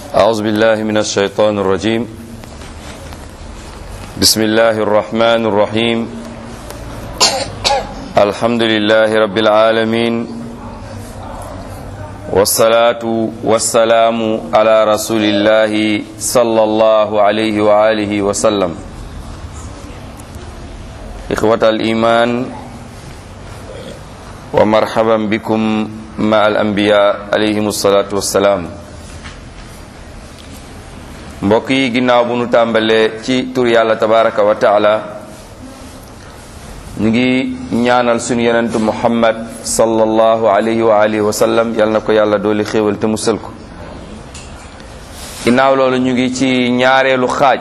أعوذ بالله من الشيطان الرجيم بسم الله الرحمن الرحيم الحمد لله رب العالمين والصلاة والسلام على رسول الله صلى الله عليه وآله وسلم إخوة الإيمان ومرحبا بكم مع الأنبياء عليهم الصلاة والسلام mbokk yi ginnaaw bu nu tàmbalee ci tur yàlla tabaraka wa taala ñu ngi ñaanal suñu yenentu muhammad sallallahu alayhi wa alihi wa sallam yal na ko yàlla dooli xéewal te musal ko ginnaaw loolu ñu ngi ci ñaareelu xaaj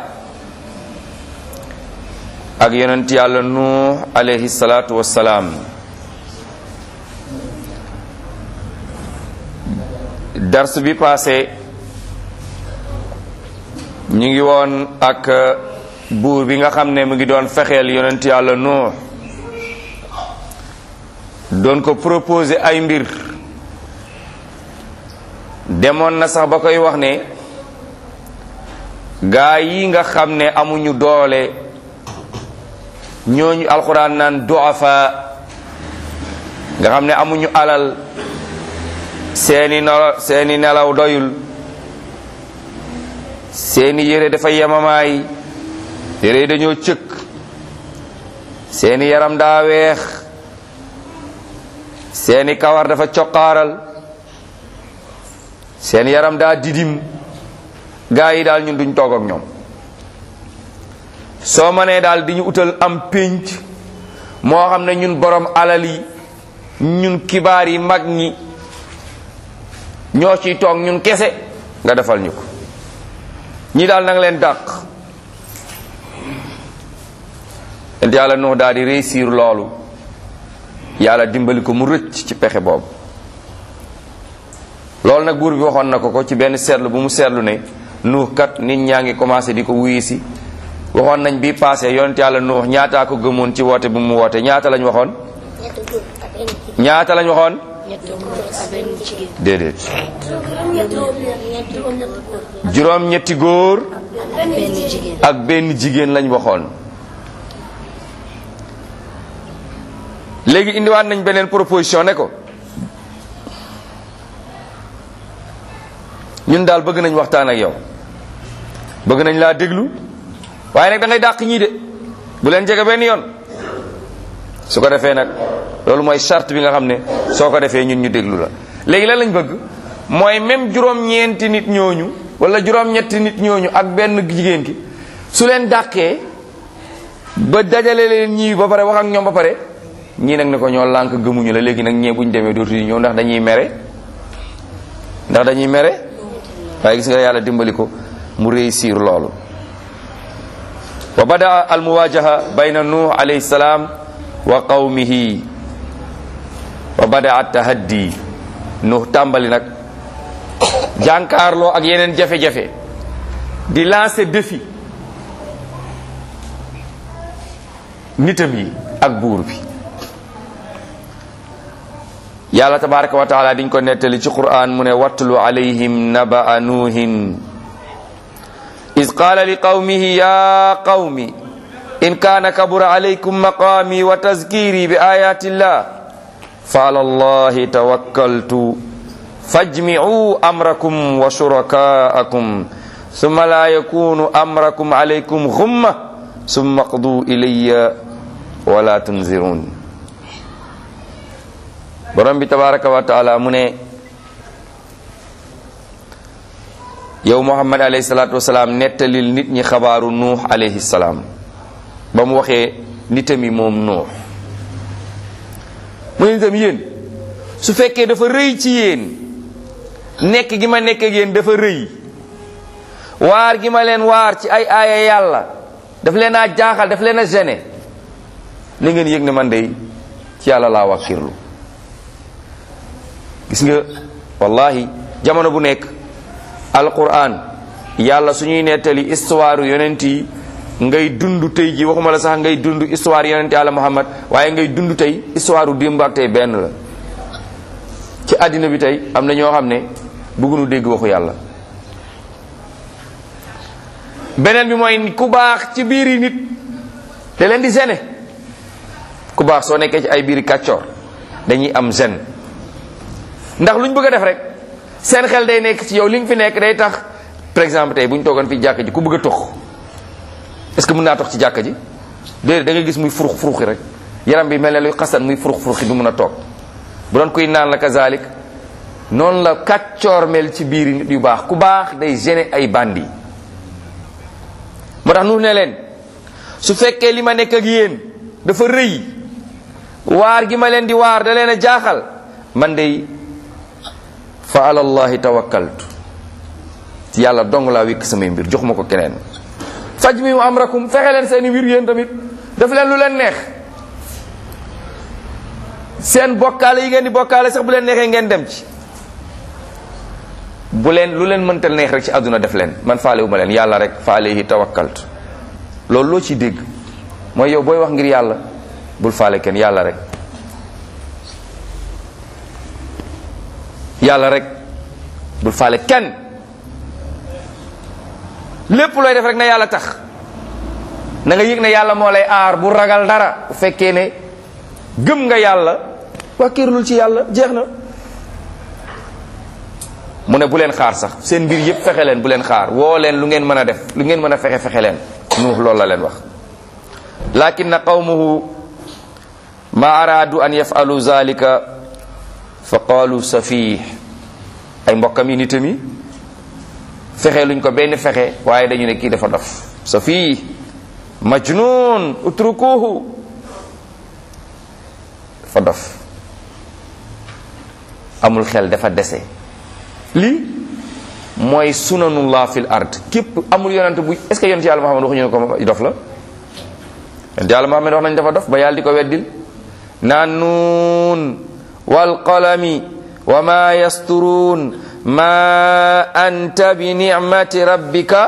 ak yonent yàlla nuux alayhi salaatu wassalaam dars bi passé ñu ngi woon ak buur bi nga xam ne mu ngi doon fexeel yonent yàlla nuux doon ko proposer ay mbir demoon na sax ba koy wax ne gaa yi nga xam ne amuñu doole ñooñu alxuraan naan duafa nga xam ne amuñu alal seeni nelaw seeni nelaw doyul seeni yére dafa yemamaay yére yi dañoo cëkk seeni yaram daa weex seeni kawar dafa coqaaral seeni yaram daa didim gaa yi daal ñun duñ toog ak ñoom soo mënee daal di ñu utal am pénc moo xam ne ñun borom alal yi ñun kibaar yi mag ñi ñoo ciy toog ñun kese nga defal ñu ko ñi daal nanga leen dàq ent yàlla nuux daal di réussir loolu yàlla dimbali ko mu rëcc ci pexe boobu loolu nag buur bi waxoon na ko ko ci benn seetlu bu mu seetlu ne nuux kat nit ñaa ngi commencé di ko wuyu si waxoon nañ bi passé yonent yàlla nuux ñaataa ko gëmoon ci woote bu mu woote ñaata lañ waxoon ñaata lañ waxoon déedéet juróom ñetti góor ak benn jigéen lañ waxoon léegi indiwaat nañ beneen proposition ne ko ñun daal bëgg nañ waxtaan ak yow bëgg nañ laa déglu waaye nag da ngay dàq ñii de bu leen jege benn yoon su ko defee nag loolu mooy charte bi nga xam ne soo ko defee ñun ñu déglu la léegi lan lañ bëgg mooy même juróom-ñeenti nit ñooñu wala juróom-ñetti nit ñooñu ak benn jigéen ki su leen dàqee ba dajale leen ñii ba pare wax ak ñoom ba pare ñii nag ne ko ñoo lànk gëmuñu la léegi nag ñee buñ demee dootuñu ñëw ndax dañuy mere ndax dañuy mere waaye gis nga yàlla dimbali ko mu réussir loolu wa bada al muwajaha bayna nuh alayhi salaam wa qawmihi wa bada at tahaddi nuh tàmbali nag jànkaarloo ak yeneen jafe-jafe di lancer défi nitam yi ak buur bi yàlla tabaraka wa taala diñ ko nettali ci quran mu ne wattlu alayhim naba nuuhin iz qaala li qawmihi ya qawmi in kaana kabura alaykum maqaami wa tazkiri bi ayati llah fa ala allahi tawakkaltu fajmi'u amrakum wa shurakaakum summa la yakunu amrakum alaykum ghumma summa qdu ilayya wala tunzirun borom bi tabaraka wa taala mu ne yow muhammad alayhi salatu wasalaam nettalil nit ñi xabaaru nuux alayhi salaam ba mu waxee nitami moom nuux mu ne nitam yéen su fekkee dafa rëy ci yéen nekk gi ma nekk ak yéen dafa rëy waar gi ma leen waar ci ay aaya yàlla daf leen a jaaxal daf leen a gêné li ngeen yëg ne man dey ci yàlla laa wakkirlu gis nga wallahi jamono bu nekk alquran yàlla suñuy nettali histoire yonent yi ngay dund tey ji waxuma la sax ngay dund histoire yonent yàlla muhammad waaye ngay dund tey histoire u démb ak tey benn la ci àddina bi tey am na ñoo xam ne bëgguñu dégg waxu yàlla beneen bi mooy ku baax ci biir yi nit da leen di gêner ku baax soo nekkee ci ay biiri kàccoor dañuy am gêne ndax lu ñu bëgg a def rek seen xel day nekk ci yow li nga fi nekk day tax par exemple tey bu ñu toogoon fi jàkka ji ku bëgg a tox est-ce que mën naa tox ci jàkka ji déedéet da ngay gis muy furux furuxi rek yaram bi mel ne luy xasan muy furux furuxi du mën a toog bu doon kuy naan la kazalik noonu la kàccoor mel ci biir nit yu baax ku baax day gêner ay bandi moo tax nu ne leen su fekkee li ma nekk ak yéen dafa rëy waar gi ma leen di waar da leen a jaaxal man day fa alallahi tawakkaltu ci yàlla dong laa wékk samay mbir jox ma ko keneen faj mi amrakum fexe leen seeni mbir yéen tamit def leen lu leen neex seen bokkaale yi ngeen di bokkaale sax bu leen neexee ngeen dem ci bu leen lu leen mënta neex rek ci àdduna def leen man faalewu ma leen yàlla rek fa alayhi tawakkaltu loolu loo ciy dégg mooy yow booy wax ngir yàlla bul faale kenn yàlla rek yàlla rek bul faale kenn lépp looy def rek na yàlla tax na nga yëg ne yàlla moo lay aar bu ragal dara bu fekkee ne gëm nga yàlla wàkkiirlul ci yàlla jeex na mu ne bu leen xaar sax seen mbir yépp fexe leen bu leen xaar woo leen lu ngeen mën a def lu ngeen mën a fexe fexe leen nuux loolu la leen wax lakinna qawmuhu ma araadu an yafalu zalika fa qaalu safih ay mbokkam yi nitam yi fexe luñ ko benn fexe waaye dañu ne kii dafa dof safih majnun utrukuhu dafa dof amul xel dafa dese lii mooy sunanullah fil ard képp amul yonent bu est ce que yonent yàlla Muhammad waxuñu ne ko dof la yonent yàlla Muhammad wax nañ dafa dof ba yàlla di ko weddil naan nuun wal qalami wa ma yasturuun ma anta bi ni'mati rabbika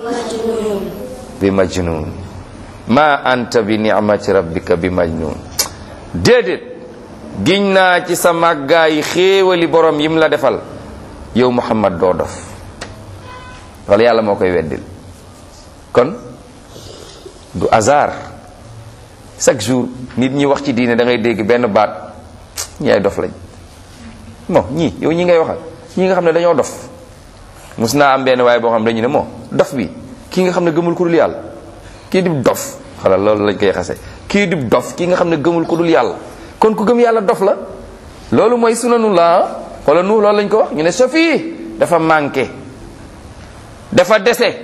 bi majnun ma anta bi ni'mati rabbika bi majnun déedéet giñ naa ci sa màggaay xéewali borom yim la defal yow muhammad doo dof wala yàlla moo koy weddil kon du hasard chaque jour nit ñi wax ci diine da ngay dégg benn baat ñi ay dof lañ bon ñii yow ñi ngay waxal ñi nga xam ne dañoo dof mus naa am benn waaye boo xam ne dañu ne moo dof bi kii nga xam ne gëmul ku dul yàlla kii dib dof xalal loolu lañ koy xase kii dib dof kii nga xam ne gëmul ku dul yàlla kon ku gëm yàlla dof la loolu mooy sunanu la wala nu loolu lañ ko wax ñu ne sofi dafa manqué dafa dese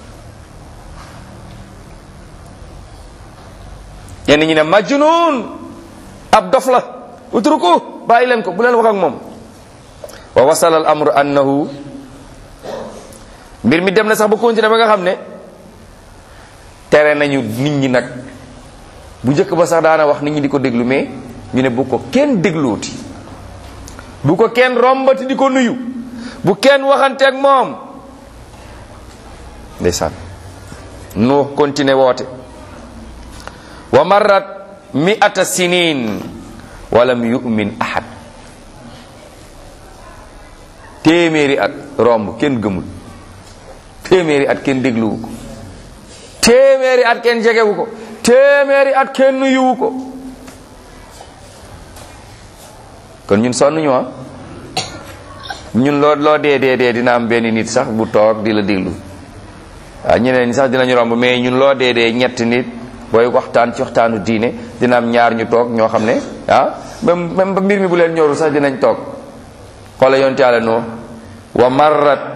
ñenn ñi ne majnun ab dof la utruku bàyyi leen ko bu leen wax ak moom wa wasala al amru annahu mbir mi dem na sax ba continuer ba nga xam ne tere nañu nit ñi nag bu njëkk ba sax daana wax nit ñi di ko déglu mais ñu ne bu ko kenn dégluuti bu ko kenn rombati di ko nuyu bu kenn waxanteeg moom ndeysaan nu continuer woote wa marrat mi'ata sinin walam yu'min ahad téeméeri at romb kenn gëmul téeméeri at kenn dégluwu ko téeméeri at kenn jegewu ko téeméeri at kenn nuyuwu ko kon ñun sonn ñu ah ñun loo loo dee dee dee dina am benn nit sax bu toog di la déglu waaw ñeneen ñi sax dinañu romb mais ñun loo dee dee ñetti nit booy waxtaan ci waxtaanu diine dina am ñaar ñu toog ñoo xam ne ah même même ba mbir mi bu leen ñorul sax dinañ toog xoola yonte yàlla noo wa marrat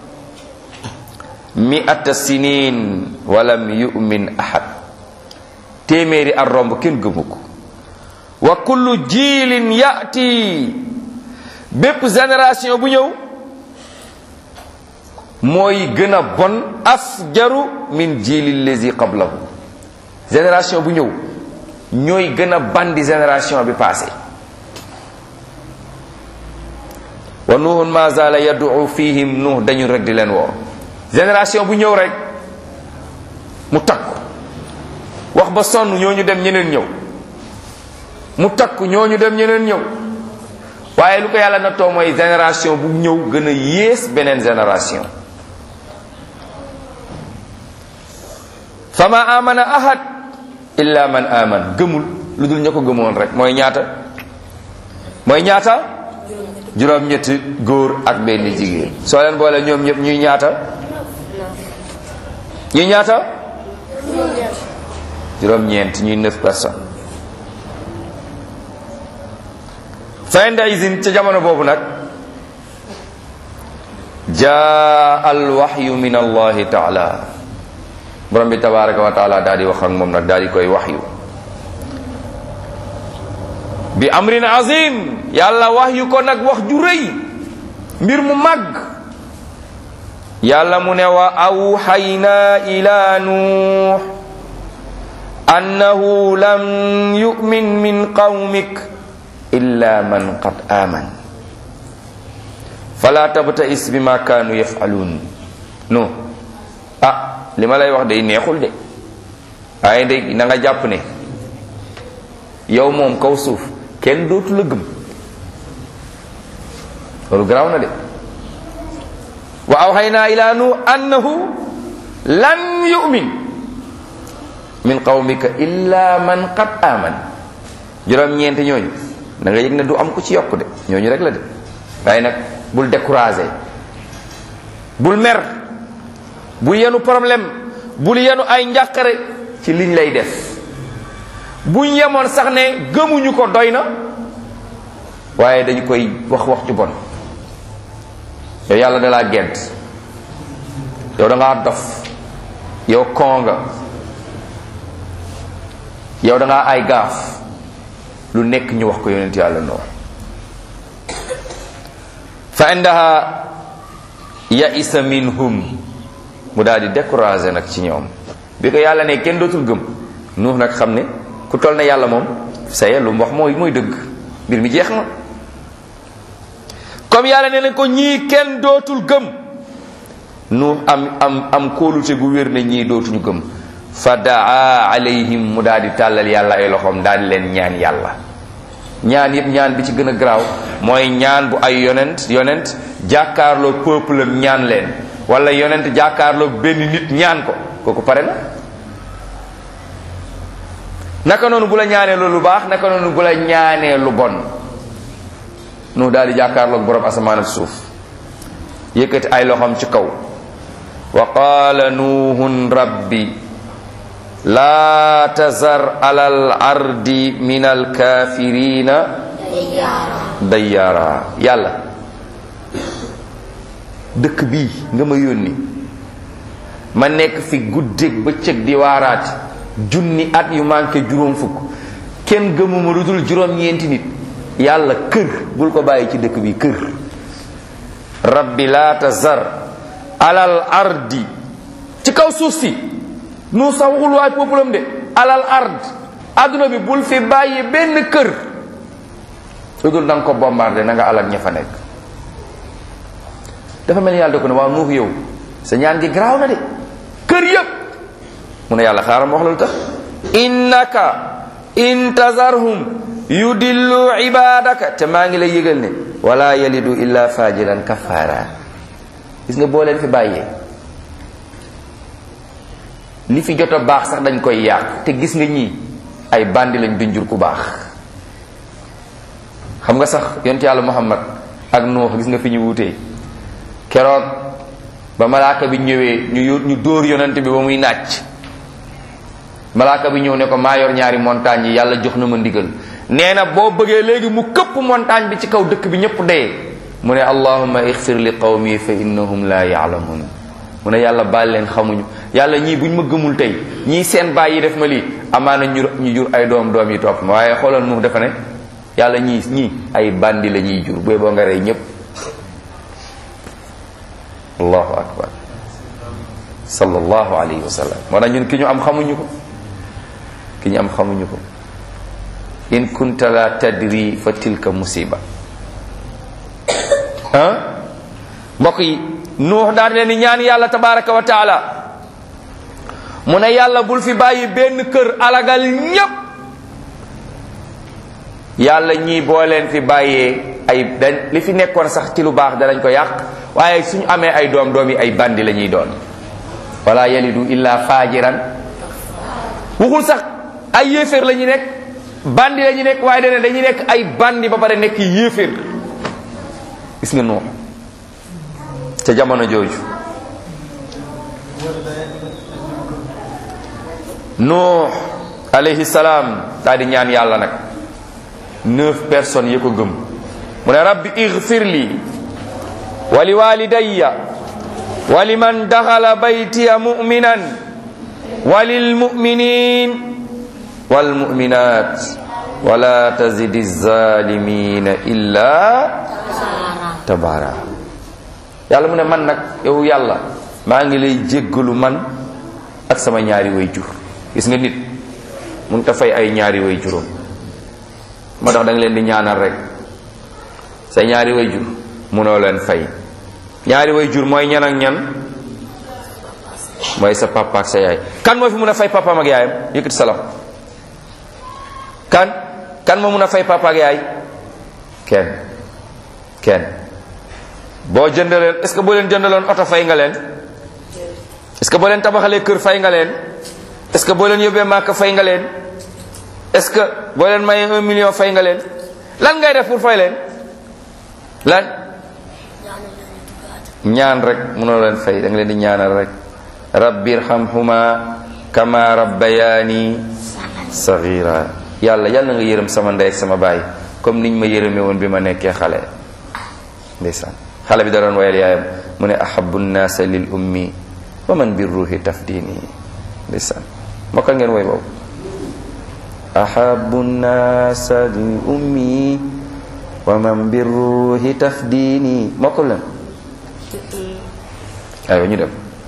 mi'ata sinin walam yu'min ahad téeméeri at romb kenn gëmu ko wa kullu jiilin yati bépp génération bu ñëw mooy gën a bon afjaru min jiilil lazi qablahu génération bu ñëw ñooy gën a bandi génération bi passé wa nuhun ma zala yad'u fihim nuh dañu rek di leen woo génération bu ñëw rek mu takku wax ba sonn ñooñu dem ñeneen ñëw mu takku ñooñu dem ñeneen ñëw waaye lu ko yàlla nattoo mooy génération bu ñëw gën a yées beneen génération fama amana ahad illa man aman gëmul lu dul ña ko gëmoon rek mooy ñaata mooy ñaata juróom-ñetti góor ak benn jigéen soo leen boole ñoom ñëpp ñuy ñaata ñuy ñaata juróom-ñeent ñuy neuf personnes fa inda izin ca jamono boobu nag jaa al waxyu min allahi taala borom bi tabaraka wa taala daal di wax ak moom nag daal di koy waxyu bi amrin azim yàlla waxyu ko nag wax ju rëy mbir mu màgg yàlla mu ne wa awxayna ila nuux annahu lam yu'min min qawmik illa man qad aman fala tabtais bima kaanu yafaluun non ah li ma lay wax day neexul de waaye day na nga jàpp ne yow moom kaw suuf kenn dootu la gëm loolu garaaw na de wa awxayna ila nu annahu lan yu'min min qawmika illa man qad aman juróom-ñeenti ñooñu da nga yëg ne du am ku ci yokk de ñooñu rek la de waaye nag bul découragé bul mer bul yenu problème bul yenu ay njàqare ci liñ lay def buñ yemoon sax ne gëmuñu ko doy na waaye dañu koy wax wax ju bon yow yàlla da laa gedd yow da ngaa dof yow konga yow da ngaa ay gaaf lu nekk ñu wax ko yonent yàlla noonu fa indaha yaisa minhum mu daal di découragé nag ci ñoom bi ko yàlla ne kenn dootul gëm nuux nag xam ne ku toll ne yàlla moom saye lu mu wax mooy mooy dëgg mbir mi jeex na comme yàlla ne nañ ko ñii kenn dootul gëm nuux am am am kóolute gu wér ne ñii dootuñu gëm fa daa alayhim mu daal di tàllal yàlla ay loxoom daal di leen ñaan yàlla ñaan yëpp ñaan bi ci gën a garaaw mooy ñaan bu ay yonent yonent jàkkaarloo peuple am ñaan leen wala yonent jàkkaarloo benn nit ñaan ko kooku pare na naka noonu bu la ñaanee lu baax naka noonu bu la ñaanee lu bon nu daal di jàkkaarloog borom asamaan ak suuf yëkkati ay loxoom ci kaw wa qaala nuuhun rabbi laa tazar ala al ardi min al kafirina dayyaara yàlla dëkk bii nga ma yónni ma nekk fi guddeeg bëccëg di waaraat junni at yu manqué juróom fukk kenn gëmuma lu dul juróom-ñeenti nit yàlla kër bul ko bàyyi ci dëkk bi kër rabbi laa tazar alal ardi ci kaw suuf si nu sax waxul waay peuple de alal ard adduna bi bul fi bàyyi benn kër lu dul da nga ko bombardé na nga alal ña fa nekk dafa mel ni yàlla da ko ne waaw nuux yow sa ñaan gi garaaw na de kër yëpp mu ne yàlla xaaral ma wax la lu tax innaka intazarhum yudillu ibadaka te maa ngi lay yëgal ne wala yalidu illa fajiran kafara gis nga boo leen fi bàyyee li fi jot a baax sax dañ koy yàq te gis nga ñii ay bandi lañ duñ jur ku baax xam nga sax yonent yàlla muhammad ak nuux gis nga fi ñu wutee keroog ba malaaka bi ñëwee ñu ñu dóor yonent bi ba muy nàcc malaaka bi ñëw ne ko maa yor ñaari montagne yi yàlla jox na ma ndigal nee na boo bëggee léegi mu këpp montagne bi ci kaw dëkk bi ñëpp dee mu ne allahumma ixfir li qawmi fa innahum la yaalamun mu ne yàlla baal leen xamuñu yàlla ñii buñ ma gëmul tey ñii seen baay yi def ma lii amaana ñu ñu jur ay doom doom yi topp ma waaye xoolal mu dafa ne yàlla ñii ñii ay bandi la ñuy jur booy boo nga rey ñëpp allahu akbar sallallahu alayhi wa sallam moo tax ñun ki ñu am xamuñu ko ki ñu am xamuñu ko in kunta la tadri fa tilka musiba ah mbokk yi nuux daal leen di ñaan yàlla tabaraka wa taala mu ne yàlla bul fi bàyyi benn kër alagal ñépp yàlla ñii boo leen fi bàyyee ay dañ li fi nekkoon sax ci lu baax danañ ko yàq waaye suñu amee ay doom doom yi ay bandi la ñuy doon wala yalidu illa fajiran waxul sax ay yéeféer la ñu nekk bandi la ñu nekk waaye dana dañuy nekk ay bandi ba pare nekk yéeféer gis nga Nuux ca jamono jooju Nuux alayhi salaam daal di ñaan yàlla nag neuf personnes yi ko gëm mu ne rabbi igfir li wa li walidayya wa liman daxala baytiya muminan wa lilmuminin walmuminat wala tazidi zalimina illa tabara yàlla mu ne man nag yow yàlla maa ngi lay jéggalu man ak sama ñaari way jur gis nga nit mun ta fay ay ñaari way juróom moo tax da nga leen di ñaanal rek sa ñaari way jur munoo leen fay ñaari way jur mooy ñan ak ñan mooy sa papa ak sa yaay kan moo fi mun a fay papaam ak yaayam yëkkati sa loxo kan kan moo mun a fay papa ak yaay kenn kenn boo jëndaleen est ce que boo leen jëndaloon oto fay nga leen est ce que boo leen tabaxalee kër fay nga leen est ce que boo leen yóbbee màkk fay nga leen est ce que boo leen mayee un million fay nga leen lan ngay def pour fay leen lan ñaan rek mënoo leen fay da nga leen di ñaanal rek rabbi irhamhuma kama rabbayani sagira yàlla yàlla nga yërëm sama ndey ak sama baay comme niñ ma yërëme woon bi ma nekkee xale ndeysaan xale bi da doon wayal yaayam mu ne ahabu nnaasa lil ummi wa man bi ruuhi tafdini ndeysaan mokkal ngeen woy boobu ahabu nnaasa lil ummi wa man bi ruuhi tafdini mokkal leen aywa ñu dem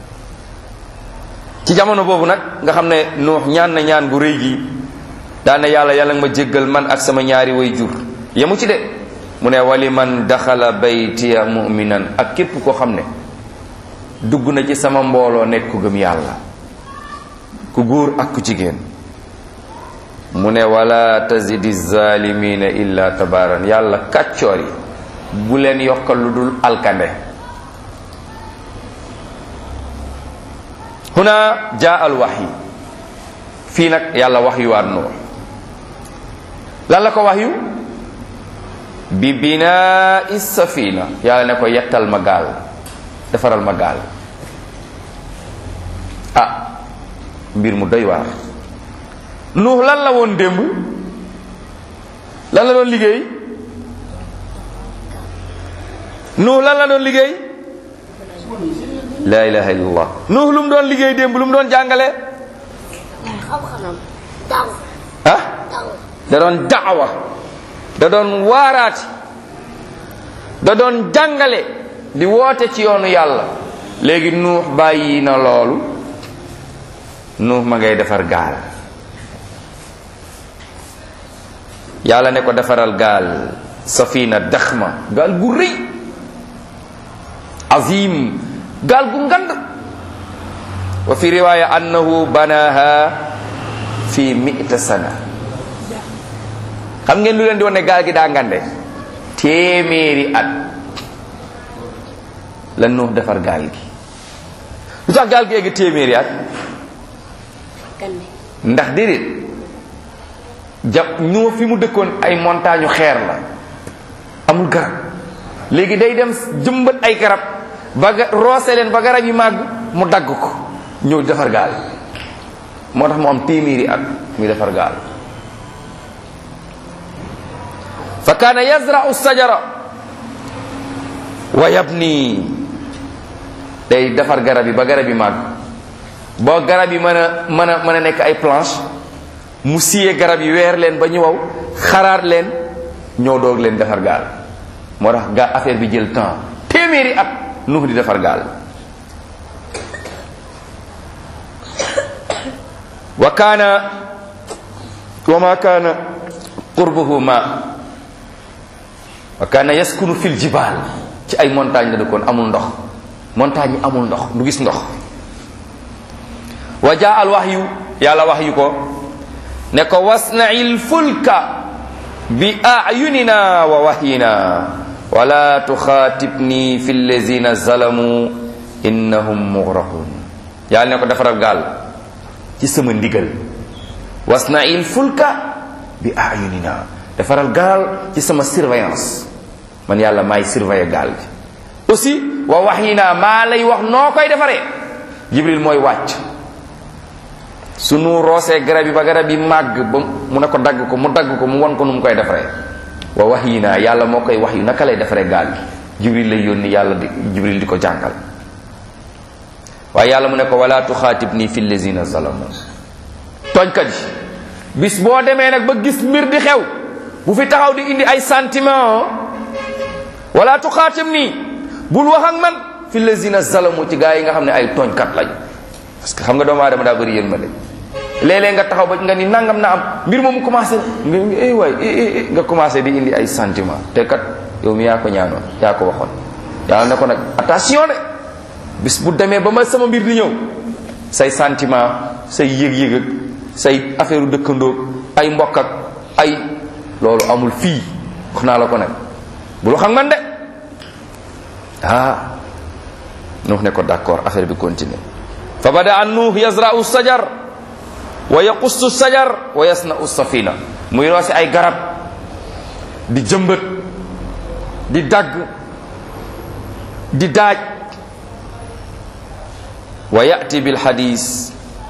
ci jamono boobu nag nga xam ne nuux ñaan na ñaan gu rëy gi daane yàlla yàlla nga ma jéggal man ak sama ñaari way jur yemu ci de mu ne wali man daxala baytiya muminan ak képp koo xam ne dugg na ci sama mbooloo nekk ku gëm yàlla ku góor ak ku jigéen mu ne wala tazidi zalimina illa tabaran yàlla kàccoor yi bu leen yokkal lu dul alkande huna jaa al waxyi fii nag yàlla waxyuwaat nuux lan la ko waxyu bi binaa safina yàlla ne ko yettal ma gaal defaral ma gaal ah mbir mu doy waar nuux lan la woon démb lan la doon liggéey nuux lan la doon liggéey la ilaha illallah nuux lu mu doon liggéey démb lu mu doon jàngale ah da doon daawa da doon waaraati da doon jàngale di woote ci yoonu yàlla léegi nuux bàyyi na loolu nuux ma ngay defar gaal yàlla ne ko defaral gaal safina daxma gaal gu rëy azim gaal gu ngand wa fi riwaya annahu banaha fi mi'ta sana xam ngeen lu leen di wane gaal gi daa ngande téeméeri at la nuux defar gaal gi lu tax gaal gi egg téeméeri at ndax déedéet ja ñu fi mu dëkkoon ay montagne xeer la amul garab léegi day dem jëmbat ay garab ba ga roose leen ba garab yi màgg mu dagg ko ñëw defar gaal moo tax mu am téeméeri at muy defar gaal fa kaana yazra'u sajara wa yabni day defar garab yi ba garab yi màgg boo garab yi mën a mën a mën a nekk ay planche mu siyee garab yi weer leen ba ñu waw xaraat leen ñoo doog leen defar gaal moo tax gaa affaire bi jël temps téeméeri at nuux di defar gaal wa kaana wa ma kaana qurbuhu ma wa kaana yaskunu fil jibaal ci ay montagne la dëkkoon amul ndox montagne yi amul ndox du gis ndox wa jaa al waxyu yàlla waxyu ko ne ko wasna'il fulka bi ayunina wa wahyina wala tuxaatibni fi allazina zalamu innahum mughraqun yàlla ne ko defaral gaal ci sama ndigal wasna'il fulka bi ayunina defaral gaal ci sama surveillance man yàlla maay surveiller gaal bi aussi wa wahyina maa lay wax noo koy defaree jibril mooy wàcc sunu roosee garab yi ba garab yi màgg ba mu ne ko dagg ko mu dagg ko mu won ko nu mu koy defaree wa wahyina yàlla moo koy wax yu naka lay defaree gaal gi jibril lay yónni yàlla di jibril di ko jàngal waaye yàlla mu ne ko wala tuxaatib nii fi lazina zalamu tooñkat yi bis boo demee nag ba gis mbir di xew bu fi taxaw di indi ay sentiment wala tuxaatib nii bul wax ak man fi lazina zalamu ci gaa yi nga xam ne ay tooñkat lañ parce que xam nga doomu aadama daa bëri yërmande léeg-léeg nga taxaw ba nga ni nangam na am mbir moomu commencé nga eh waay nga commencé di indi ay sentiment te kat yow mi yaa ko ñaanoon yaa ko waxoon yàlla ne ko nag attention de bis bu demee ba ma sama mbir di ñëw say sentiment say yëg-yëg ak say affaire dëkkandoog ay mbokk ak ay loolu amul fii wax naa la ko nag bul xam man de ah nuux ne ko d'accord affaire bi continue fa bada an nuux yazra'u sajar wa yaqussu sajar wa yasna'u safina muy roose ay garab di jëmbat di dagg di daaj wa yati bil hadis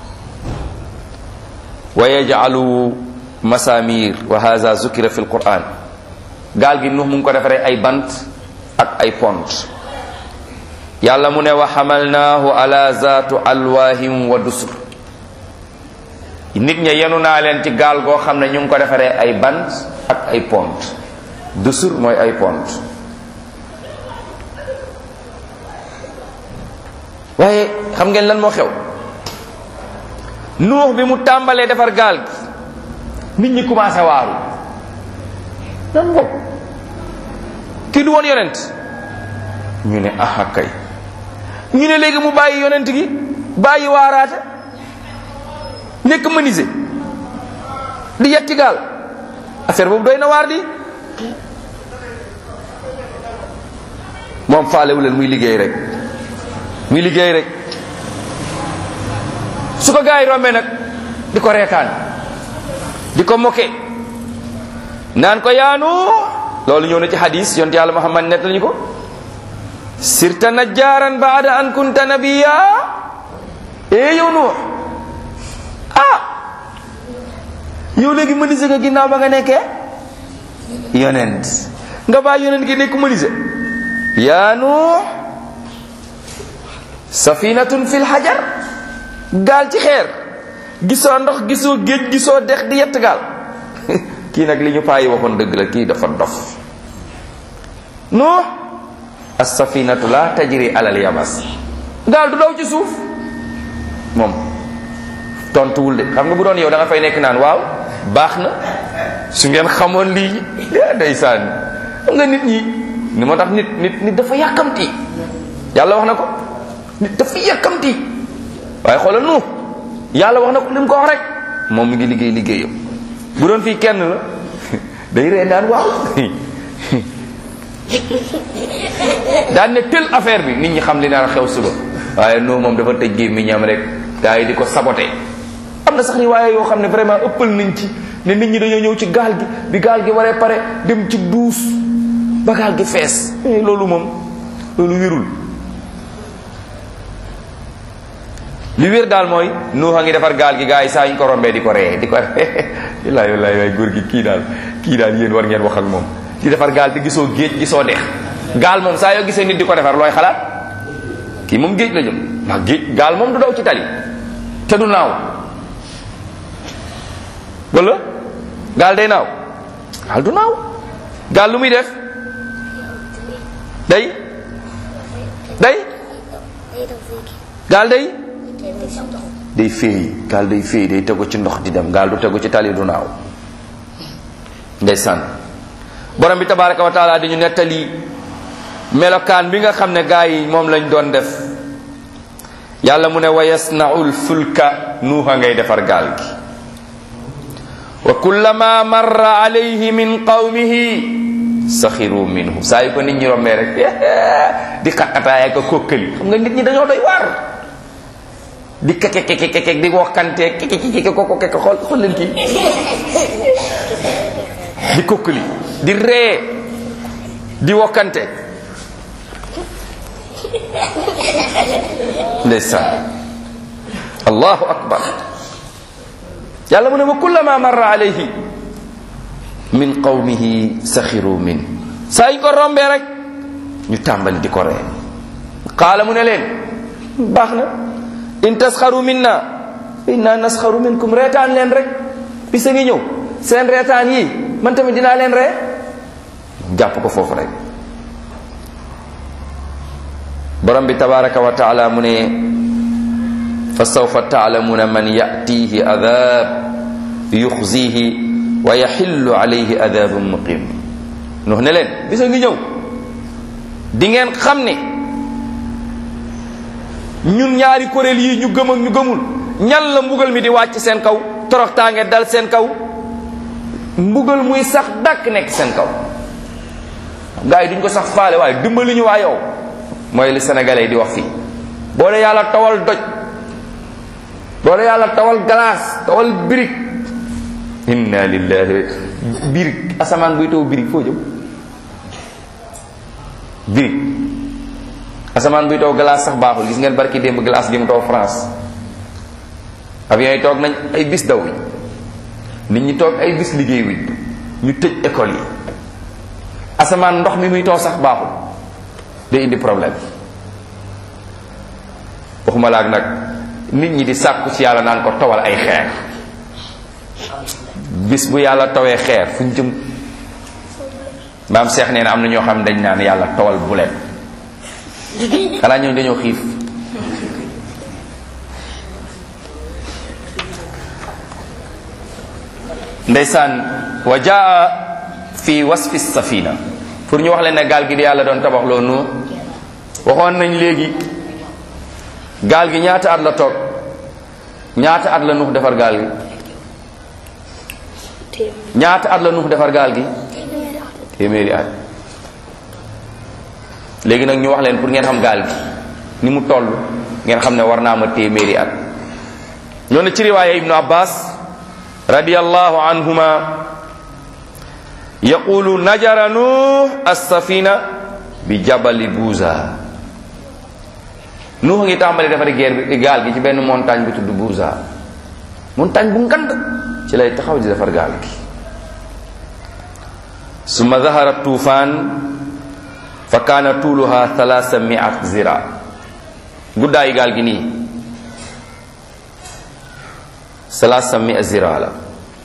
wa yaj'alu masamir wa hadha zukira fi alquran gaal gi nuux mu ngi ko defaree ay bant ak ay pont yàlla mu ne wa xamalnaahu ala zaatu alwaahim wa dusur nit ña yenu naa leen ci gaal goo xam ne ñu ngi ko defaree ay bant ak ay pont dusur mooy ay pont waaye xam ngeen lan moo xew nuux bi mu tàmbalee defar gaal gi nit ñi commencé waaru nan bopp kii du woon yonent ñu ne aha kay ñu ne léegi mu bàyyi yonent gi bàyyi waaraate nekk menuisier di yetti gaal affaire boobu doy na waar di moom faalewu leen muy liggéey rek muy liggéey rek su ko gars yi rombee nag di ko reetaan di ko moke naan ko yaanu loolu ñëw na ci hadis yonte yàlla muhammad net lañu ko sirta najjaaran baada an kunta nabiya ee yow nuux ah yow léegi menuisier nga ginnaaw ba nga nekkee yonent nga bàyyi yonent gi nekk menuisier yaa nuux safinatun fil hajar gaal ci xeer gisoo ndox gisoo géej gisoo dex di yett gaal kii nag li ñu paayi waxoon dëgg la kii dafa dof nuux as-safinatu la tajri alal yabas gaal du daw ci suuf moom tontuwul de xam nga bu doon yow da nga fay nekk naan waaw baax na su ngeen xamoon lii ndeysaan xam nga nit ñi ni moo tax nit nit nit dafa yàkkamti yàlla wax na ko nit dafa yàkkamti waaye xoolal nu yàlla wax na ko li mu ko wax rek moom mi ngi liggéey liggéeyam bu doon fii kenn la day ree naan waaw daan ne tel affaire bi nit ñi xam li naan xew suba waaye noo moom dafa tëj gémmiñam rek gaa yi di ko saboté am na sax ni waaye yoo xam ne vraiment ëppal nañ ci ne nit ñi dañoo ñëw ci gaal gi bi gaal gi waree pare dem ci duus ba gaal gi fees loolu moom loolu wérul li wér daal mooy nuuxa ngi defar gaal gi gaa yi saa ñu ko rombee di ko ree di ko ree wallaay wallaay waay góor gi kii daal kii daal yéen war ngeen wax ak moom di defar gaal te gisoo géej gisoo dex gaal moom saa yoo gisee nit di ko defar looy xalaat kii moom géej la jëm ndax géej gaal moom du daw ci tali te du naaw wala gaal day naaw gaal du naaw gaal lu muy def day day gaal day day féey gaal day féey day tegu ci ndox di dem gaal du tegu ci tali du naaw ndeysaan borom bi tabaraka wa taala di ñu nettali melokaan bi nga xam ne gaa yi moom lañ doon def yàlla mu ne wa yasnaul fulka nuuxa ngay defar gaal gi wa kullama marra alayhi min qawmihi saxiru minhu saa yu ko nit ñi rombee rek di xaqataay ak kokkali xam nga nit ñi dañoo doy waar di keke keke keke di waxkante keke keke koko keke xool xool leen kii di kokkali di ree di wokkante ndeysaan allahu akbar yàlla mu ne wa kullama marra alayhi min qawmihi saxiru min saa yi ko rombee rek ñu tàmbali di ko ree qaala mu ne leen baax na in tasxaru minna inna nasxaru minkum reetaan leen rek bisa ngi ñëw seen reetaan yi man tamit dinaa leen ree jàpp ko foofu rek borom bi tabaraka wa taala mu ne fa sawfa taalamuna man yatihi adab yuxzihi wa yaxillu alayhi adabun muqim nox ne leen bisa ngi ñëw di ngeen xam ne ñun ñaari kuréel yi ñu gëm ak ñu gëmul ñan la mbugal mi di wàcc seen kaw toroxtaange dal seen kaw mbugal muy sax dàkk nekk seen kaw gars yi duñ ko sax faale waaye dimbali ñu waa yow mooy li sénégalais di wax fii boo dee yàlla tawal doj boo dee yàlla tawal glace tawal birig inna lillahi birig asamaan buy taw birig foo jëm birig asamaan buy taw glace sax baaxul gis ngeen barki démb glace gi mu taw France avion yi toog nañ ay bis daw yi nit ñi toog ay bis liggéey wi ñu tëj école yi asamaan ndox mi muy taw sax baaxul day indi problème waxuma laag nag nit ñi di sàkku ci yàlla naan ko tawal ay xeer bis bu yàlla tawee xeer fu ñu jëm maam seex nee na am na ñoo xam ne dañ naan yàlla tawal bu leen xanaa ñooñu dañoo xiif ndeysaan wa jaa fi wasfi safina pour ñu wax leen ne gaal gi di yàlla doon tabax loo nu waxoon nañ léegi gaal gi ñaata at la toog ñaata at la nuux defar gaal gi ñaata at la nuux defar gaal gi téeméeri at léegi nag ñu wax leen pour ngeen xam gaal gi ni mu toll ngeen xam ne war naa ma téeméeri at ñoo ne ci riwaaya ibnu abbas radiyallahu anhuma yaqulu najara nuux as-safina bi jabali buuza nuux ngi tàmbali defari geer bi gaal gi ci benn montagne bu tudd buuza montagne bu ngand ci lay taxaw di defar gaal gi summa zahara tuufaan fa kaana tuuluha thalasa miat zira guddaayu gaal gi nii thalasa mia zira la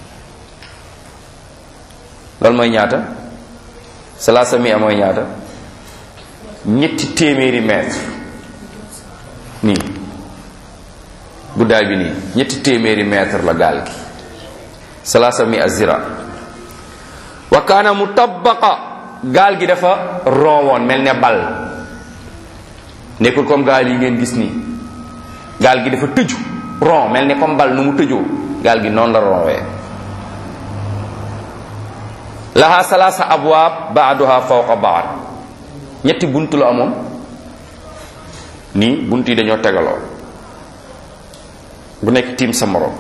loolu mooy ñaata thalasa mia mooy ñaata ñetti téeméeri mètre nii guddaay bi nii ñetti téeméeri mètre la gaal gi thalasa mia zira wa kaana mutabaqa gaal gi dafa ronwoon mel ne bal nekkul comme gaal yi ngeen gis nii gaal gi dafa tëju ron mel ne comme bal nu mu tëjoo gaal gi noonu la ronwee laha salaasa abwaab baaduha fawqa baad ñetti bunt la amoon nii bunt yi dañoo tegaloo bu nekk tiim sa morom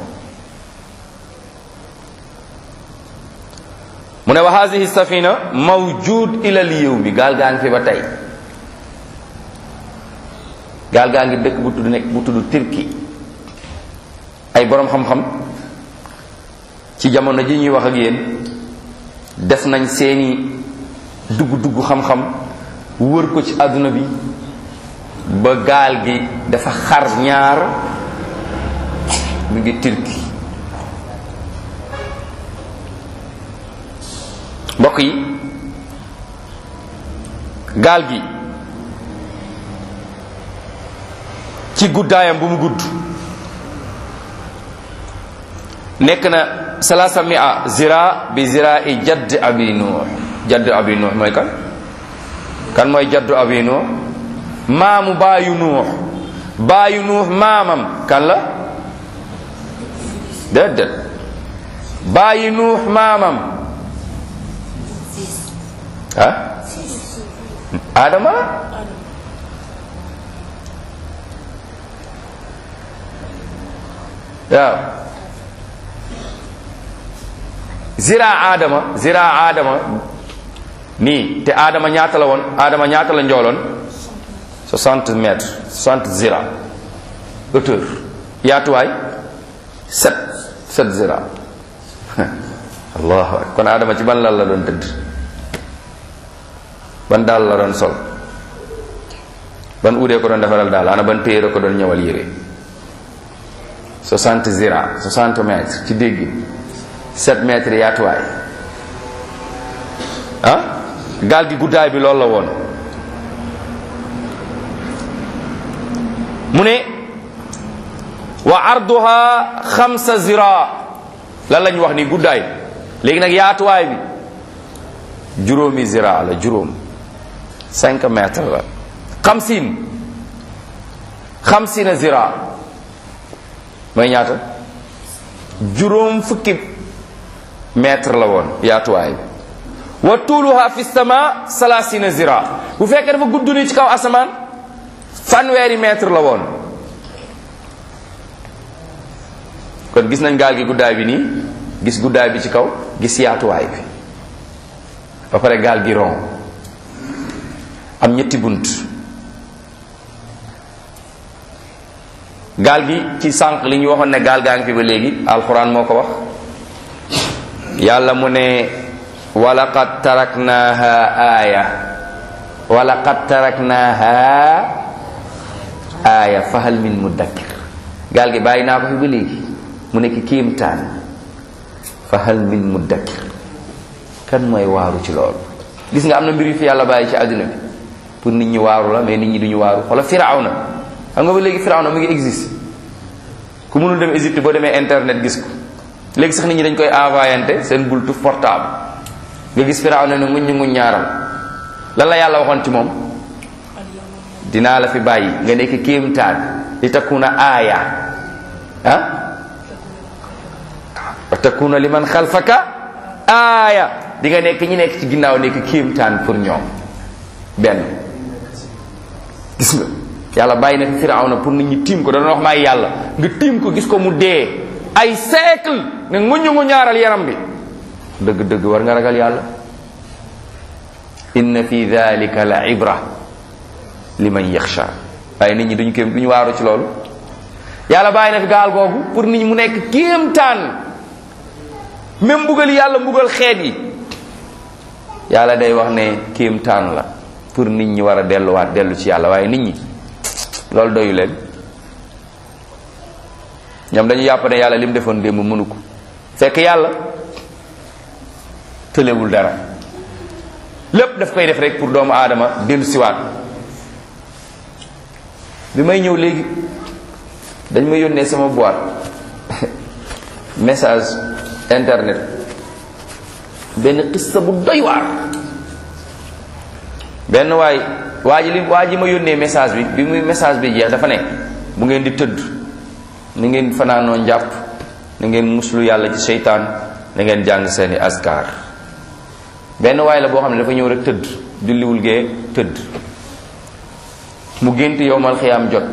mu ne wa hadihi safina mawjud ila al yawmi gaal gaa ngi fi ba tey gaal gaa ngi dëkk bu tudd nekk bu tudd Turki ay boroom xam-xam ci jamono ji ñuy wax ak yéen def nañ seeni dugg-dugg xam-xam wër ko ci àdduna bi ba gaal gi dafa xar ñaar mu ngi Turki mbokk yi gaal gi ci guddaayam bu mu gudd nekk na salaasa mia zira bi zira i jadd abi nuux jadd abi nuux mooy kan kan mooy jaddu abi nuux maamu baayu nuux baayu nuux maamam kan la déedéet baayu nuux maamam ah adama waaw zira aadama zira aadama nii te aadama ñaata la woon aadama ñaata la njooloon 60 mètres 60 zira hauteur yaatuwaay 7 7 zira allahu akbar kon aadama ci ban lal la doon tëdd ban daal la doon sol ban uudee ko doon defaral daal ana ban téere ko doon ñëwal yére 60 zira 60 mètres ci dégg 7 mètres yaatuwaay ah gaal gi guddaay bi loolu la woon mu ne wa arduha xamsa zira lan lañ wax ni guddaay léegi nag yaatuwaay bi juróomi zira la juróom 5 mètres la xamsin xamsina zira mooy ñaata juróom fukki mètre la woon yaatuwaay bi wa tuuluha fi sama salasina zira bu fekkee dafa gudd ni ci kaw asamaan fanweeri mètre la woon kon gis nañ gaal gi guddaay bi nii gis guddaay bi ci kaw gis yaatuwaay bi ba pare gaal gi ron am ñetti bunt gaal gi ci sànq li ñu waxoon ne gaal gaa ngi fi ba léegi alquran moo ko wax yàlla mu ne walaqad taraknaha aaya walaqad taraknaha aaya fahal min mudakkir gaal gi bàyyi naa ko fi ba léegi mu nekk kéemtaan fahal min mudakkir kan mooy waaru ci loolu gis nga am na mbir yu fi yàlla bàyyi ci àddina bi pour nit ñi waaru la mais nit ñi duñu waaru wala firawna xam nga ba léegi firawna mu ngi existe ku mënul dem Égypte boo demee internet gis ko léegi sax nit ñi dañ koy envoyante seen bultu portable nga gis firawna ne nguñ nguñ ñaaral lan la yàlla waxoon ci moom dinaa la fi bàyyi nga nekk kéemtaan li takuna aaya ah wa takuna liman xalfaka aaya di nga nekk ñi nekk ci ginnaaw nekk kéemtaan pour ñoom benn gis nga yàlla bàyyi na fi firawna pour nit ñi tiim ko da doon wax maay yàlla nga tiim ko gis ko mu dee ay siècle ne nguñu ngu ñaaral yaram bi dëgg dëgg war nga ragal yàlla inna fi dhalika la ibra liman yaxsha waaye nit ñi duñu kéem duñu waaru ci loolu yàlla bàyyi na fi gaal googu pour nit ñi mu nekk kéemtaan même mbugal yàlla mbugal xeet yi yàlla day wax ne kéemtaan la pour nit ñi war a delluwaat dellu ci yàlla waaye nit ñi loolu doyu leen ñoom dañu yàpp ne yàlla li mu defoon démb mënu ko fekk yàlla tëlewul dara lépp daf koy def rek pour doomu aadama dellu siwaat bi may ñëw léegi dañ ma yónnee sama boîte message internet benn xissa bu doy waar benn waay waa ji li waa ji ma yónnee message bi bi muy message bi jeex dafa ne bu ngeen di tëdd ni ngeen fanaanoo njàpp ni ngeen muslu yàlla ci seytaan na ngeen jàng seeni askar benn waay la boo xam ne dafa ñëw rek tëdd julliwul gee tëdd mu gént yowmal xiyaam jot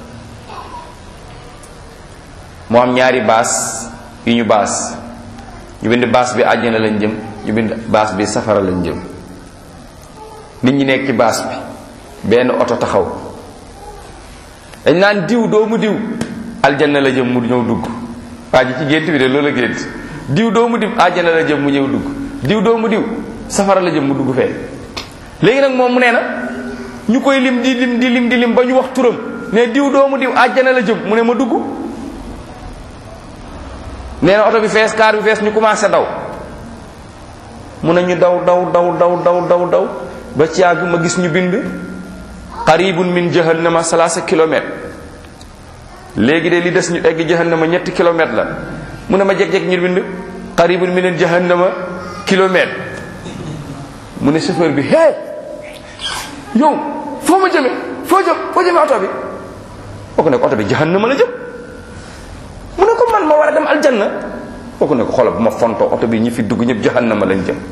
mu am ñaari baas yu ñu baas ñu bind baas bi àjjana lañ jëm ñu bind baas bi safara lañ jëm nit ñi nekk ci baas bi benn oto taxaw dañ naan diw doomu diw aljanna la jëm mu ñëw dugg waa ji ci gént bi de loolu la gént diw doomu diw aljanna la jëm mu ñëw dugg diw doomu diw safara la jëm mu dugg fee léegi nag moom mu nee na ñu koy lim di lim di lim di lim ba ñu wax turam ne diw doomu diw aljanna la jëm mu ne ma dugg nee na oto bi fees kaar bi fees ñu commencé daw mu ne ñu daw daw daw daw daw daw daw ba ci yàgg ma gis ñu bind qaribun min jahannama salaasa kilomètres léegi de li des ñu egg jahannama ñetti kilomètres la mu ne ma jeg-jeg ñu bind qaribun min jahannama kilomètre mu ne chauffeur bi hé yow foo ma jëme foo jëm foo jëme oto bi boo ko ne ko oto bi jahannama la jëm mu ne ko man ma war a dem aljanna boo ko ne ko xoolal bu ma fontoo oto bi ñi fi dugg ñëpp jahannama lañ jëm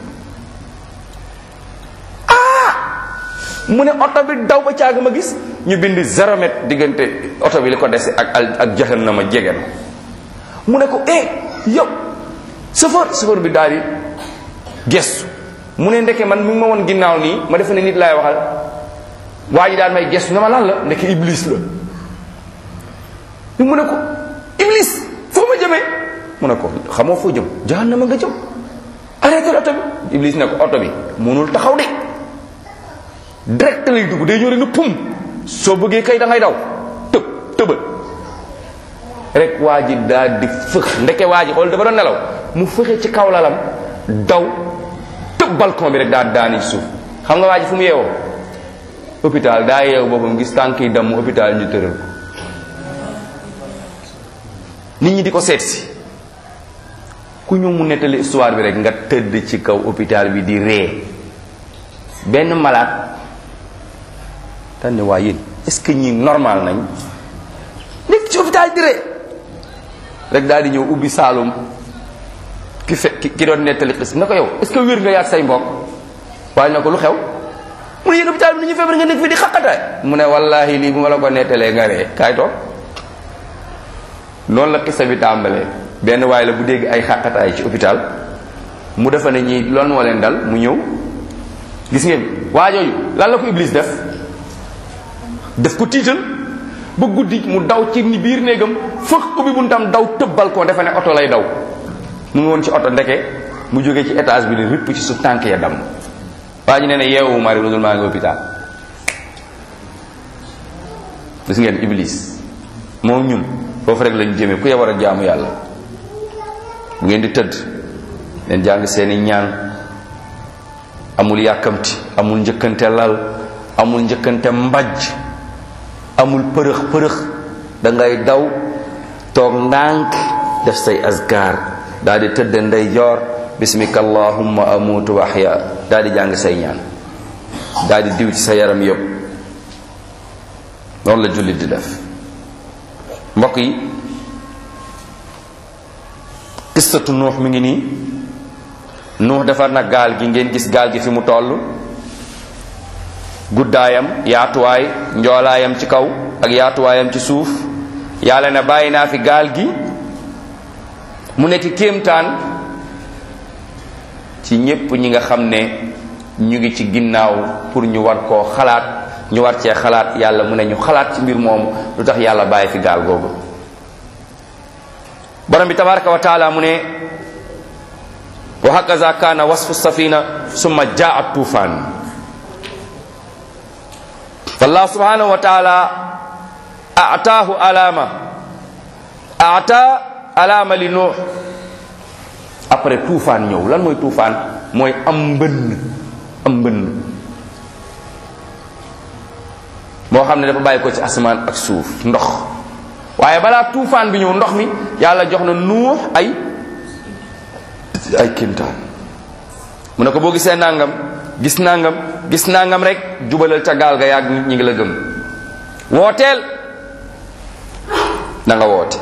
mu ne oto bi daw ba caag ma gis ñu bind zéro mètre diggante oto bi li ko dese ak al ak jahannama jege na mu ne ko eh yow chauffeur chauffeur bi daal di gestu mu ne ndeke man mi ngi ma woon ginnaaw nii ma defe ne nit laay waxal waa ji daal may gestu ne ma lan la ndeke iblis la mu ne ko iblis foo ma jëmee mu ne ko xamoo foo jëm jahannama nga jëm arrêté oto bi iblis ne ko oto bi mënul taxaw de direct lay dugg day ñëw rek ne pum soo bëggee kay da ngay daw tëb tëbal rek waa ji daal di fëx ndeke waa ji xool dafa doon nelaw mu fëxe ci kaw lalam daw tëb balcon bi rek daal daani ci suuf xam nga waa ji fu mu yeewoo hôpital daa yeewu boppam gis tànk yi damm hôpital ñu tëral ko nit ñi di ko seet si ku ñëw mu nettali histoire bi rek nga tëdd ci kaw hôpital bi di ree benn malade dañ ne waa yéen est-ce que ñi normal nañ nekk ci hôpital di ree rek daal di ñëw ubbi saalum ki fe ki doon nettali xis na ko yow est-ce que wér nga yaag say mbokk waaye na ko lu xew mu ne yéen hôpital bi ni ñu feebar nga nekk fi di xaqataay mu ne wallahi lii bu ma la ko nettalee nga ree kaay toog noonu la xisa bi tàmbalee benn waaye la bu dégg ay xaqataay ci hôpital mu defa ne ñii loolu moo leen dal mu ñëw gis ngeen waa jooju lan la ko iblis def def ko tiital ba guddi mu daw ci ni biir néegam fëx ubbi buntam daw tëbbal ko defe ne oto lay daw mu ngi woon ci oto ndeke mu jógee ci étage bi ni ripp ci suuf tànk ya dam waa ji nee ne yeewu mari lu dul maa ngi hôpital gis ngeen iblis moom ñun foofu rek lañu jëmee ku ya war a jaamu yàlla bu ngeen di tëdd leen jàng seeni ñaan amul yàkkamti amul njëkkante lal amul njëkkante mbajj amul përëx përëx da ngay daw toog ndànk def say azkar daal di tëdd ndey joor bismika allahumma amutu wa ahya daal di jàng say ñaan daal di diw ci sa yaram yëpp noonu la jullit di def mbokk yi qissatu nuux mi ngi nii nuux defar na gaal gi ngeen gis gaal gi fi mu toll guddaayam yaatuwaay njoolaayam ci kaw ak yaatuwaayam ci suuf yàlla ne bàyyi naa fi gaal gi mu nekk kéemtaan ci ñépp ñi nga xam ne ñu ngi ci ginnaaw pour ñu war koo xalaat ñu war cee xalaat yàlla mu ne ñu xalaat ci mbir moomu lu tax yàlla bàyyi fi gaal googu borom bi tabaraka wa taala mu ne wa hakaza kaana wasfu safina summa jaa tufaan fallah subhanahu wa taala ataahu alama ata alama li nuux après tuufaan ñëw lan mooy tuufaan mooy am mbënn am mbënn moo xam ne dafa bàyyi ko ci asamaan ak suuf ndox waaye balaa tuufaan bi ñëw ndox mi yàlla jox na nuux ay ay kéemtaan mu ne ko boo gisee nangam gis nangam gis nangam rek jubalal ca gaal ga yàgg nit ñi ngi la gëm wooteel na nga woote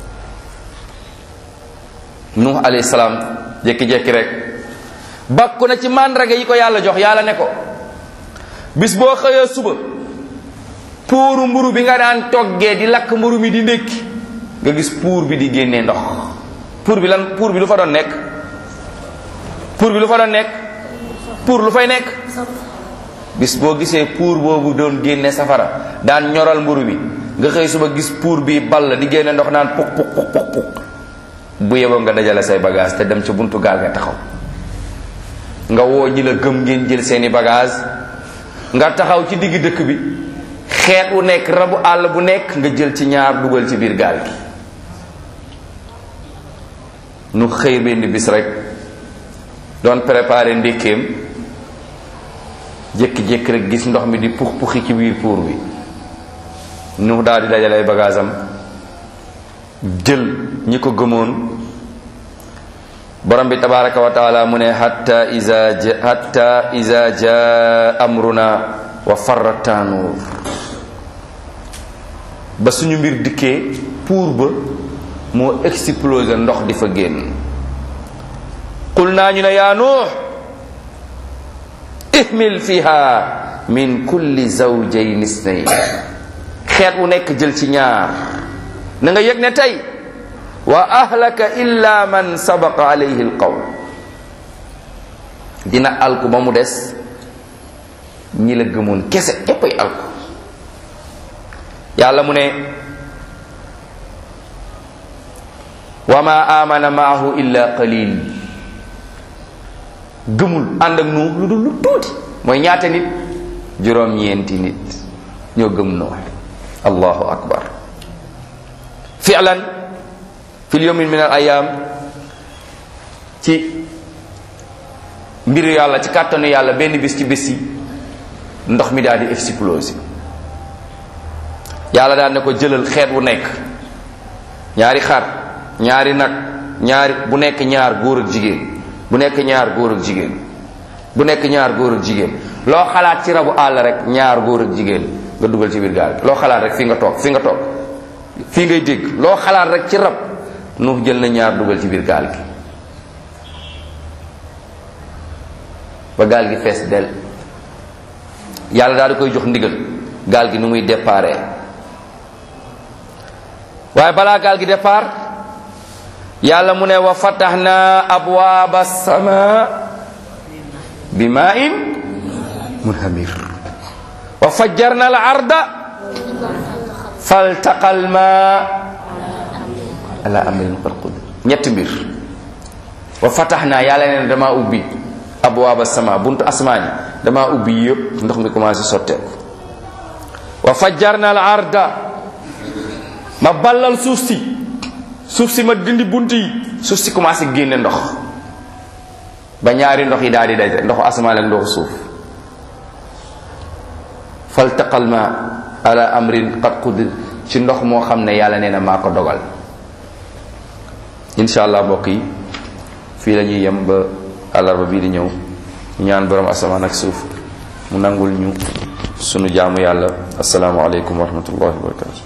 nuux alayhi salaam jékki-jékki rek bakku na ci màndarga yi ko yàlla jox yàlla ne ko bis boo xëyee suba puuru mburu bi nga daan toggee di lakk mburu mi di ndékki nga gis puur bi di génnee ndox puur bi lan puur bi lu fa doon nekk puur bi lu fa doon nekk puur lu fay nekk bis boo gisee puur boobu doon génne safara daan ñoral mburu bi nga xëy suba gis puur bi ball di génne ndox naan puk puk puk puk puk bu yeboo nga dajale say bagage te dem ca buntu gaal nga taxaw nga woo ñi la gëm ngeen jël seeni bagage nga taxaw ci digg dëkk bi xeet wu nekk rabu àll bu nekk nga jël ci ñaar dugal ci biir gaal gi nu xëy benn bis rek doon préparer ndékkeem jékki-jékki rek gis ndox mi di pux puxi ci biir puur bi nu daal di dajale ay bagage am jël ñi ko gëmoon borom bi tabaraka wa taala mu ne hatta iza hatta iza jaa amruna wa farra tanuur ba suñu mbir dikkee puur ba moo explosé ndox di fa génn qul naa ñu ne yaa nuux ihmil fiha min kulli zawjayn isnayn xeet wu nekk jël ci ñaar na nga yëg ne tey wa ahlaka illa man sabaqa alayhi alqawl dina alku ba mu des ñi la gëmoon kese ñéppay alku yàlla mu ne wa ma amana maahu illa qalil gëmul ànd ak nu lu dul lu tuuti mooy ñaata nit juróom-ñeenti nit ñoo gëm noo allahu akbar fi'lan fi yawmin min al ayam ci mbiru yàlla ci kàttanu yàlla benn bis ci bis yi ndox mi daal di exploser yàlla daal ne ko jëlal xeet wu nekk ñaari xar ñaari nag ñaari bu nekk ñaar góor ak jigéen bu nekk ñaar góor ak jigéen bu nekk ñaar góor ak jigéen loo xalaat ci rabu àll rek ñaar góor ak jigéen nga dugal ci biir gaal gi loo xalaat rek fii nga toog fii nga toog fii ngay dégg loo xalaat rek ci rab nu jël na ñaar dugal ci biir gaal gi ba gaal gi fees del yàlla daal di koy jox ndigal gaal gi nu muy déparé waaye balaa gaal gi départ yàlla mu ne wa fataxna abwaaba sama bi maa in munhamir wa fajjarna al arda faltaqa al ma ala amrin qad qudir ñetti mbir wa fataxna yàlla nee na dama ubbi abwaaba sama buntu asmaani dama ubbi yëpp ndox mi commencé sotteeku wa fajjarna al arda ma ballal suuf si suuf si ma dindi bunt yi suuf si commencé génne ndox ba ñaari ndox yi daal di daje ndoxu asamaan ak ndoxu suuf faltaqal ma ala amrin qad qudir ci ndox moo xam ne yàlla nee na maa ko dogal incha allah mbokk yi fii la ñuy yem ba àllarba bii di ñëw ñaan borom asamaan ak suuf mu nangul ñu sunu jaamu yàlla asalaamualeykum wa rahmatullahi wa barakatu